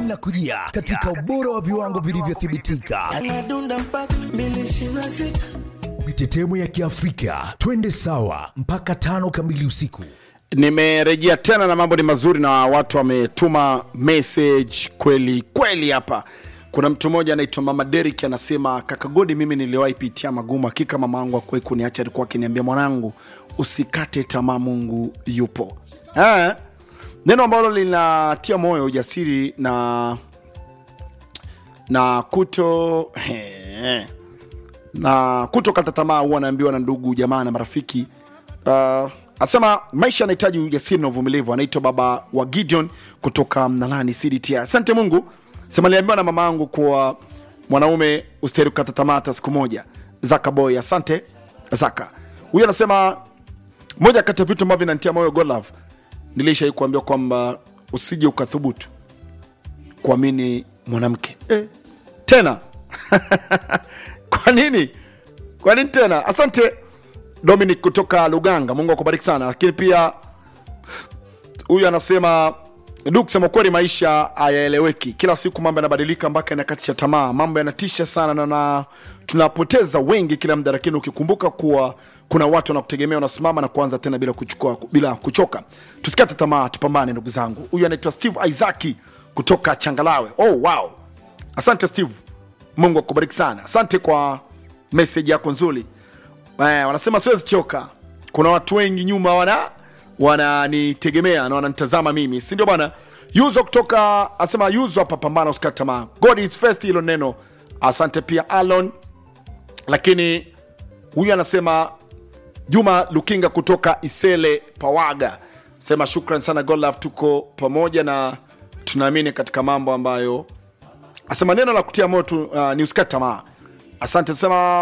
linakujia katika ubora wa viwango vilivyothibitika. Anadunda mpaka mbili ishirini na sita. Mitetemo ya Kiafrika, twende sawa mpaka tano kamili usiku. nimerejea tena na mambo ni mazuri na watu wametuma message kweli kweli hapa kuna mtu mmoja anaitwa mama Derek anasema kaka Godi, mimi niliwahi pitia magumu. Hakika mama yangu akuwahi kuniacha, alikuwa akiniambia mwanangu, usikate tamaa, Mungu yupo. Eh, neno ambalo linatia moyo, ujasiri na na kuto he, na kutokata tamaa huwa anaambiwa na ndugu jamaa na marafiki uh, asema maisha yanahitaji ujasiri na uvumilivu anaitwa baba wa gideon kutoka mnalani cdt asante mungu sema niliambiwa na mama yangu kuwa mwanaume ustahili kukata tamaa hata siku moja zaka boy asante zaka huyu anasema moja kati ya vitu ambavyo vinanitia moyo golove nilishai kuambiwa kwamba usije ukathubutu kuamini mwanamke eh, tena kwa nini kwa nini tena asante dominic kutoka luganga mungu akubariki sana lakini pia huyu anasema du kusema kweli maisha hayaeleweki kila siku mambo yanabadilika mpaka yanakatisha tamaa mambo yanatisha sana na, na tunapoteza wengi kila muda lakini ukikumbuka kuwa kuna watu wanakutegemea unasimama na kuanza tena bila, kuchukua, bila kuchoka tusikate tamaa tupambane ndugu zangu huyu anaitwa steve isaki kutoka changalawe oh, wow asante steve mungu akubariki sana asante kwa meseji yako nzuri eh, wanasema siwezi choka kuna watu wengi nyuma wana wananitegemea na wananitazama mimi si ndio bwana yuzo kutoka asema yuzo hapa pambana usikate tamaa god is first hilo neno asante pia alon lakini huyu anasema juma lukinga kutoka isele pawaga sema shukran sana godlove tuko pamoja na tunaamini katika mambo ambayo asema neno la kutia moyo tu, uh, ni usikate tamaa asante sema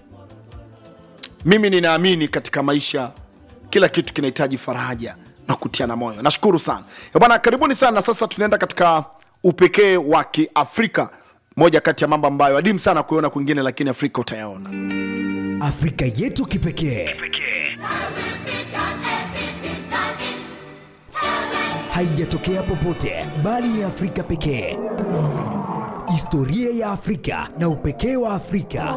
mimi ninaamini katika maisha kila kitu kinahitaji faraja na kutiana moyo nashukuru sana Ya bwana karibuni sana sasa tunaenda katika upekee wa kiafrika moja kati ya mambo ambayo adimu sana kuiona kwingine lakini afrika utayaona Afrika yetu kipekee haijatokea popote, bali ni Afrika pekee. Historia ya Afrika na upekee wa Afrika.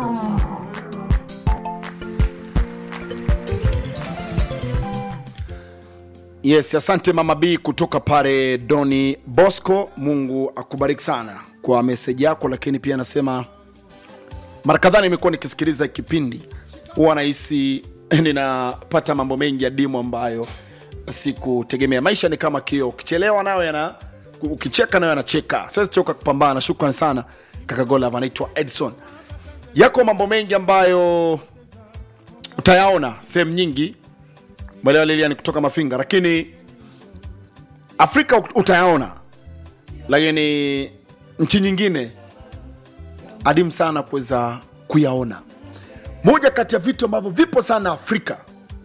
yes asante mama b kutoka pale doni bosco mungu akubariki sana kwa meseji yako lakini pia anasema mara kadhaa nimekuwa nikisikiliza kipindi huwa nahisi ninapata mambo mengi ya dimu ambayo sikutegemea maisha ni kama kio ukichelewa nayo yana ukicheka nayo yanacheka siwezi choka kupambana shukran sana kaka golav anaitwa edson yako mambo mengi ambayo utayaona sehemu nyingi mwelewa lilian kutoka mafinga lakini afrika utayaona lakini nchi nyingine adimu sana kuweza kuyaona moja kati ya vitu ambavyo vipo sana afrika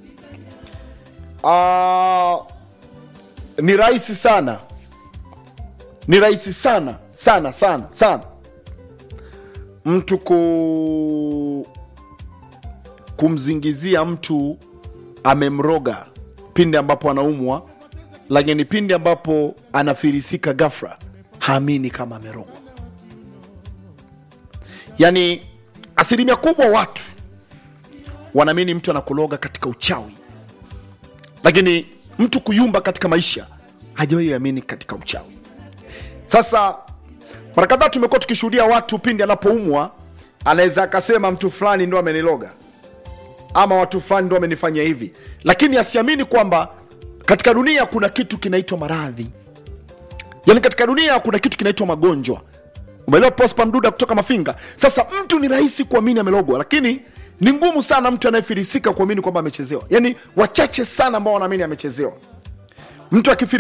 uh, ni rahisi sana ni rahisi sana sana sana sana mtu ku kumzingizia mtu amemroga pindi ambapo anaumwa lakini pindi ambapo anafirisika gafra haamini kama amerogwa yaani asilimia kubwa watu wanaamini mtu anakuloga katika uchawi lakini mtu kuyumba katika maisha hajawahi amini katika uchawi sasa mara kadhaa tumekuwa tukishuhudia watu pindi anapoumwa anaweza akasema mtu fulani ndo ameniloga ama watu fulani ndo amenifanyia hivi lakini asiamini kwamba katika dunia kuna kitu kinaitwa maradhi yaani katika dunia kuna kitu kinaitwa magonjwa umeelewa prosper mduda kutoka mafinga sasa mtu ni rahisi kuamini amelogwa lakini ni ngumu sana mtu anayefirisika kuamini kwamba amechezewa yaani wachache sana ambao wanaamini amechezewa mtu akifiri